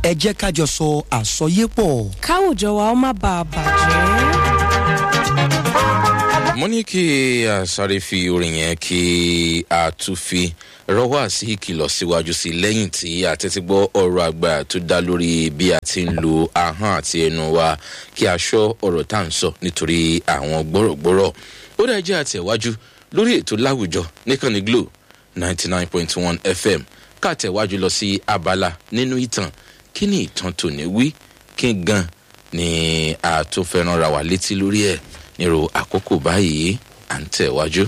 ẹ jẹ́ ká jọ sọ àsọyépọ̀. káwùjọ wa ó má bàa bàjẹ́. mo ní kí a sáré fi orin yẹn kí a tún fi rọwọ́ sí ìkìlọ̀ síwájú sí lẹ́yìn tí a tẹ́tí gbọ́ ọ̀rọ̀ àgbà tó dá lórí bí a ti ń lo ahọ́n àti ẹnu wa kí a ṣọ́ ọ̀rọ̀ tá à ń sọ nítorí àwọn gbọ́rọ̀gbọ́rọ̀ ó dá jẹ́ àtẹ̀wájú lórí ètò láwùjọ níkànnì glo ninety nine point one fm ká tẹ̀wájú lọ sí abala nínú ìtàn kí ni ìtàn tòní wí kí gan ni a tún fẹ́ràn ra wà létí lórí ẹ̀ nírò àkókò báyìí à ń tẹ̀wájú.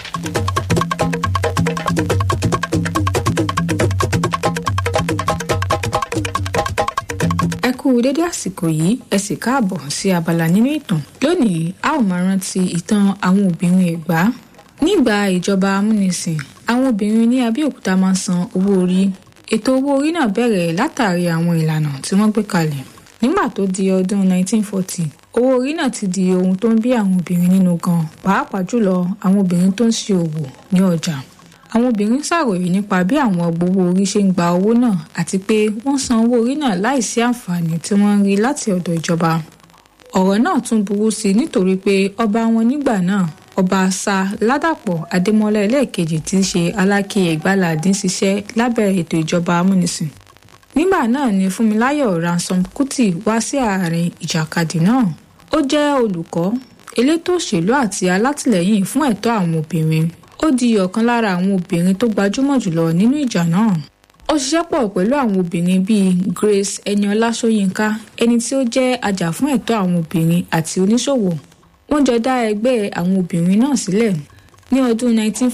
ẹ kú dédé àsìkò yìí ẹ sì káàbọ̀ sí abala nínú ìtàn lónìí a ó máa rántí ìtàn àwọn obìnrin ẹ̀gbá nígbà ìjọba amúnisìn àwọn obìnrin ní abẹ́òkúta máa ń san owó orí ètò owó orí náà bẹ̀rẹ̀ látàrí àwọn ìlànà tí wọ́n gbé kalẹ̀ nígbà tó di ọdún 1940 owó orí náà ti di ohun tó ń bí àwọn obìnrin nínú gan pàápàá jùlọ àwọn obìnrin tó ń ṣe òwò ní ọjà àwọn obìnrin ṣàròyé nípa bí àwọn gbowó orí ṣe ń gba owó náà àti pé wọ́n san owó orí náà láìsí àǹfààní tí wọ́n ń rí láti ọ̀dọ̀ ìjọba ọ̀rọ̀ náà tún burú sí i nítorí pé ọba wọn nígbà náà ọba sa ládàpọ̀ adémọ́lá ẹlẹ́ẹ̀kejì tí í ṣe aláké ẹ̀gbáládín ṣiṣẹ́ lábẹ́ ètò ìjọba amúnisìn nígbà náà ni fúnmiláyọ̀ ransom kuti wá sí àárín ìjàkadì náà ó jẹ́ olùkọ́ elétò òṣèlú àti alátìlẹyìn fún ẹ̀tọ́ àwọn obìnrin ó di ọ̀kan lára àwọn obìnrin tó gbajúmọ̀ jùlọ nínú ìjà náà ó ṣiṣẹ́ pọ̀ pẹ̀lú àwọn obìnrin bíi grace eniola sóyínká ẹni tí ó jẹ́ ajàfún ẹ̀tọ́ àwọn obìnrin àti oníṣòwò wọ́n jọ dá ẹgbẹ́ àwọn obìnrin náà sílẹ̀ ní ọdún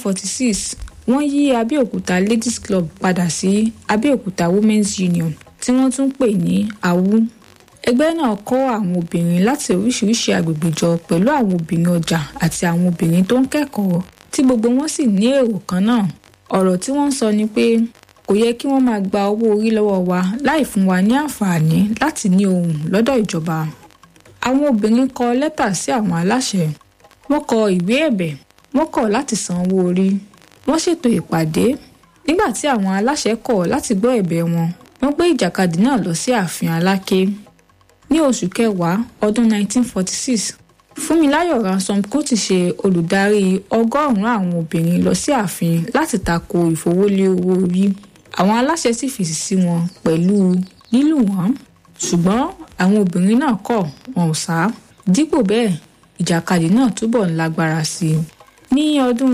1946 wọ́n yí abẹ́òkúta ladies club padà sí abẹ́òkúta women's union tí wọ́n tún pè ní awu ẹgbẹ́ náà kọ́ àwọn obìnrin láti oríṣiríṣi agbègbè jọ pẹ̀lú àwọn obìnrin ọjà àti àwọn obìnrin tó ń kẹ́kọ̀ọ́ tí gbogbo wọn sì ní èrò kan náà ọ̀rọ̀ tí wọ́n ń sọ ni pé kò yẹ kí wọ́n máa gba owó orí lọ́wọ́ wa láì fún wa ní àǹfààní láti ní ohùn lọ́dọ̀ ìjọba àwọn obìnrin kọ lẹ́tà sí àwọn aláṣẹ wọ́n kọ ìwé ẹ̀bẹ̀ wọ́n kọ̀ láti san owó orí wọ́n ṣètò ìpàdé nígbà tí àwọn aláṣẹ kọ̀ láti gbọ́ ẹ̀bẹ̀ wọn wọ́n gbé ìjàkadì náà lọ sí ààfin aláké ní oṣù kẹwàá ọdún 1946 fúnmiláyọ̀ ransom kuti ṣe olùdarí ọgọ́rùn-ún àwọn obìnrin lọ sí ààfin láti tako ìfowólé owó orí àwọn aláṣẹ sì fèsì sí wọn pẹ̀lú lílù wọ́n ṣùgbọ́n àwọn obìnrin náà kọ̀ wọn ò sá dípò bẹ́ẹ̀ ìjàkadì náà túbọ̀ ń lágbára sí i ní ọdún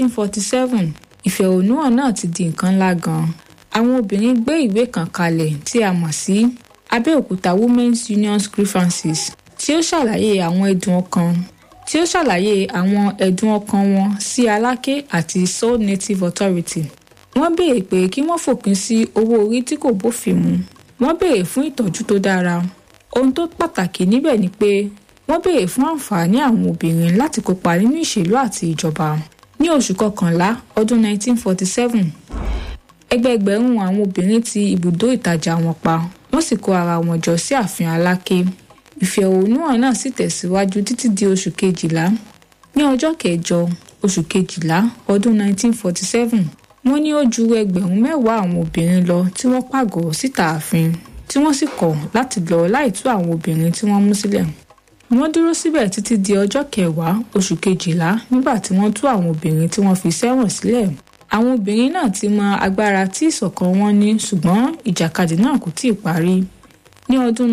1947 ìfẹ̀hónúhàn náà ti di nǹkan ńlá gan-an àwọn obìnrin gbé ìwé kan kalẹ̀ tí a mọ̀ sí abẹ́òkúta women's union's grievances tí ó ṣàlàyé àwọn ẹ̀dùn ọkàn tí ó ṣàlàyé àwọn ẹ̀dùn ọkàn wọn sí aláké àti seoul native authority wọ́n béèrè pé kí wọ́n fòpin sí owó orí tí kò bófin mu wọ́n béèrè fún ìtọ́jú tó dára ohun tó pàtàkì níbẹ̀ ni pé wọ́n béèrè fún àǹfààní àwọn obìnrin láti kópa nínú ìṣèlú àti ìjọba ní oṣù kọkànlá ọdún 1947 ẹgbẹẹgbẹ̀rún àwọn obìnrin ti ibùdó ìtajà wọn pa wọ́n sì kó ara wọn jọ sí ààfin aláké ìfẹ̀hónúhàn náà sì tẹ̀síwájú títí di oṣù kejìlá ní ọjọ́ kẹjọ oṣù kejìlá ọdún 1947 wọ́n ní ó ju ẹgbẹ̀rún mẹ́wàá àwọn obìnrin lọ tí wọ́n pàgọ́ síta ààfin tí wọ́n sì kọ̀ láti lọ láì tú àwọn obìnrin tí wọ́n mú sílẹ̀ wọ́n dúró síbẹ̀ títí di ọjọ́ kẹwàá oṣù kejìlá nígbà tí wọ́n tú àwọn obìnrin tí wọ́n fi sẹ́wọ̀n sílẹ̀ àwọn obìnrin náà ti mọ agbára tí ìṣọ̀kan wọn ní ṣùgbọ́n ìjàkadì náà kò tíì parí ní ọdún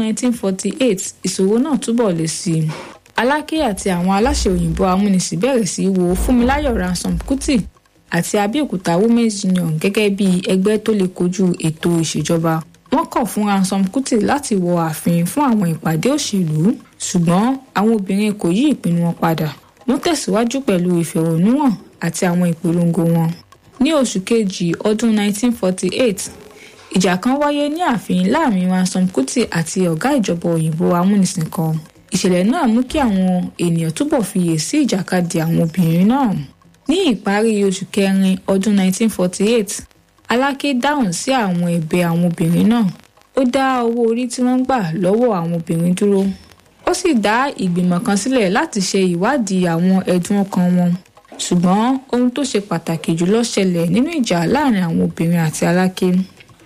1948 ìṣòro náà túbọ̀ le sí i aláké àti àwọn aláṣẹ òyìnbó amúnisìn bẹ̀rẹ̀ sí í wo fúnmiláyọ̀ ransom kuti àti abẹ́òkúta women's union gẹ́gẹ́ bí ẹgbẹ́ tó lè kojú ètò ìṣèjọba wọ́n kọ̀ fún ransom kuti láti wọ ààfin fún àwọn ìpàdé òṣèlú ṣùgbọ́n àwọn obìnrin kò yí ìpinnu wọn padà wọ́n tẹ̀síwájú pẹ̀lú ìfẹ̀hónúhàn àti àwọn ìpolongo wọn ní oṣù kejì ọdún 1948 ìjà kan wáyé ní ààfin láàrin ransom kuti àti ọ̀gá ìjọba òyìnbó amúnisìn kan ìṣẹ̀lẹ̀ náà mú kí àwọn ènìyàn túbọ̀ fiyè sí ìjàkadì àwọn obìnrin náà ní ìparí oṣù kẹrin ọdún 1948 aláké dáhùn sí àwọn ẹ̀bẹ̀ àwọn obìnrin náà ó dá owó orí tí wọ́n gbà lọ́wọ́ àwọn obìnrin dúró ó sì dá ìgbìmọ̀ kan sílẹ̀ láti ṣe ìwádìí àwọn ẹ̀dùn ọkàn wọn ṣùgbọ́n ohun tó ṣe pàtàkì jùlọ ṣẹlẹ̀ nínú ìjà láàrin àwọn obìnrin àti aláké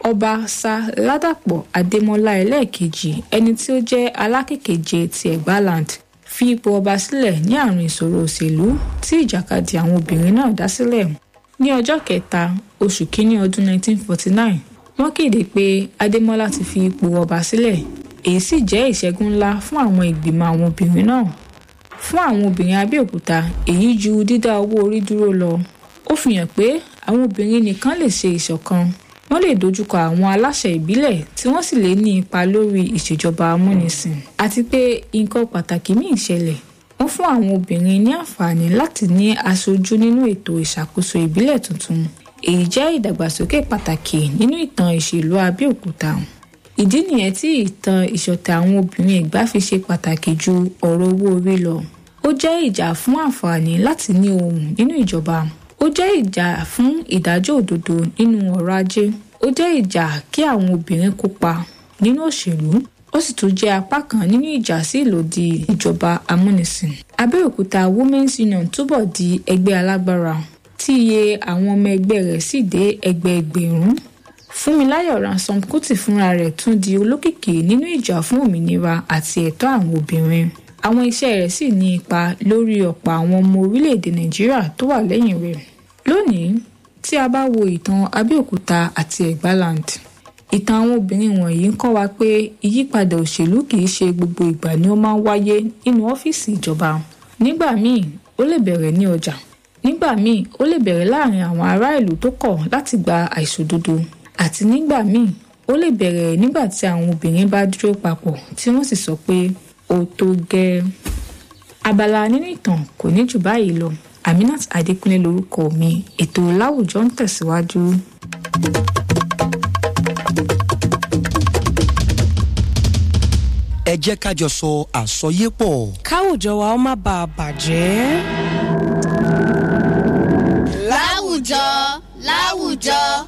ọba sa ládàpọ̀ adémọlá ẹlẹ́ẹ̀kejì ẹni tí ó jẹ́ alákèkéje ti ẹ̀gbáland fi ipò ọba sílẹ̀ ní àárín ìṣòro òṣèlú tí ìjàkadì àwọn obìnrin náà dá sílẹ̀ ní ọjọ́ kẹta oṣù kínní ọdún 1949 wọ́n kéde pé adémọlá ti fi ipò ọba sílẹ̀ èyí sì jẹ́ ìṣẹ́gun ńlá fún àwọn ìgbìmọ̀ àwọn obìnrin náà fún àwọn obìnrin abẹ́òkúta èyí ju dídá owó orí dúró lọ ó fi hàn pé àwọn obìnrin nìkan lè ṣe ìṣọ̀kan wọ́n lè dojúkọ àwọn aláṣẹ ìbílẹ̀ tí wọ́n sì lè ní ipa lórí ìṣèjọba amúnisìn àti pé nǹkan pàtàkì míì ṣẹlẹ̀ wọ́n fún àwọn obìnrin ní àǹfààní láti ní aṣojú nínú ètò ìṣàkóso ìbílẹ̀ tuntun èyí jẹ́ ìdàgbàsókè pàtàkì nínú ìtàn ìṣèlú abẹ́òkúta ìdí nìyẹn tí ìtàn ìṣọ̀tẹ̀ àwọn obìnrin ẹ̀gbá fi ṣe pàtàkì ju ọ̀rọ̀ owó orí lọ ó jẹ́ ìjà fún àǹfààní láti ní ohùn nínú ìjọba ó jẹ́ ìjà fún ìdájọ́ òdodo nínú ọrọ̀ ajé ó jẹ́ ìjà kí àwọn obìnrin kópa nínú òṣèlú ó sì tún jẹ́ apá kan nínú ìjà sí ìlòdì ìjọba amúnisìn abẹ́òkúta women's union túbọ̀ di ẹgbẹ́ alágbára tí iye àwọn ọmọ ẹgbẹ́ rẹ̀ sì dé ẹgbẹẹgbẹ̀rún fúnmiláyọ̀ ransom kùtì fúnra rẹ̀ tún di olókìkí nínú ìjà fún òmìnira àti ẹ̀tọ́ àwọn obìnrin àwọn iṣẹ́ rẹ̀ sì ní ipa lórí ọ̀pọ̀ àwọn ọmọ orílẹ̀-èdè nàìjíríà tó wà lẹ́yìn rẹ̀ lónìí tí a bá wo ìtàn abẹ́òkúta àti ẹ̀gbáland ìtàn àwọn obìnrin wọ̀nyí ń kọ́ wa pé ìyípadà òṣèlú kì í ṣe gbogbo ìgbà ni ó máa ń wáyé nínú ọ́fíìsì ìjọba nígbà míì ó lè bẹ̀rẹ̀ ní ọjà nígbà míì ó lè bẹ̀rẹ̀ láàrin àwọn ará ìlú tó kọ̀ láti gba àìṣòdodo àti nígbà míì ó lè bẹ̀rẹ̀ nígbà tí àwọn obìnrin bá dúró papọ̀ tí wọ́n sì sọ pé ó tó gẹ́ abala nínú ìtàn kò ní jù báyìí lọ aminat adékúnlé lorúkọ mi ètò láwùjọ ń tẹ̀síwájú. ẹ jẹ́ ká jọ sọ àsọyépọ̀. káwùjọ wa ó má bàa bàjẹ́. láwùjọ láwùjọ.